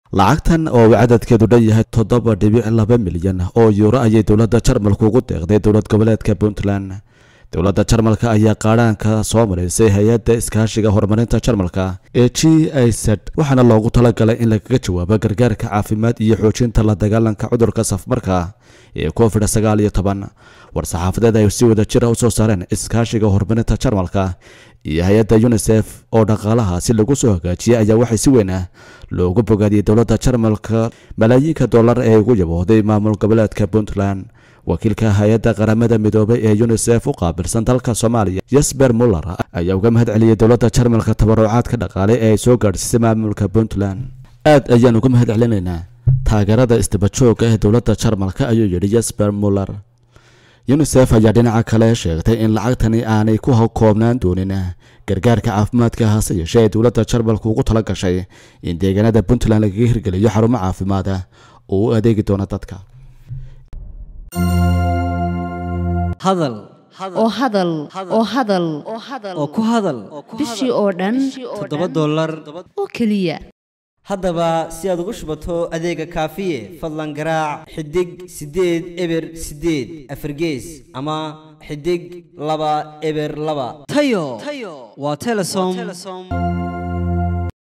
lacagtan oo cadadkeedu dhan yahay toddoba dhibic laba milyan oo yuuro ayay dowladda jarmalka ugu deeqday dowlad goboleedka puntland dowladda jarmalka ayaa qaadhaanka soo maraysay hay-adda iskaashiga horumarinta jarmalka ee g i z waxaana loogu talagalay in lagaga jawaabo gargaarka caafimaad iyo xoojinta la dagaalanka cudurka safmarka ee covid sagaal iyo toban war-saxaafadeed ay si wada jira usoo saareen iskaashiga horumarinta jarmalka iyo hay-adda unisef oo dhaqaalahaasi lagu soo hagaajiyay ayaa waxay si weyn ah loogu bogaadiyey dowladda jarmalka malaayiinka dollar ee ugu yaboohday maamul goboleedka puntland wakiilka hay-adda qaramada midoobay ee unisef u qaabilsan dalka soomaaliya yesber muller ayaa uga mahad celiyey dowladda jarmalka tabarucaadka dhaqaale ee ay soo gaadhsiisay maamulka puntland aad ayaan uga mahad celinaynaa taageerada isdabajooga ee dowladda jarmalka ayuu yidhi yesber muller unisef ayaa dhinaca kale sheegtay in lacagtani aanay ku koobnaan doonin gargaarka caafimaadka hase yeeshee ee dowladda jarmalka ugu tala gashay in deegaanada puntland lagaga hirgeliyo xarumo caafimaad ah oo u adeegi doona dadka hadal oo hadal oo hadal oo ku hadal bishii oo dhan toddoba dollar oo keliya haddaba si aad ugu shubato adeega kaafiye fadlan garaac xidig siddeed eber siddeed afargees ama xidig laba eber laba tayo waa telesom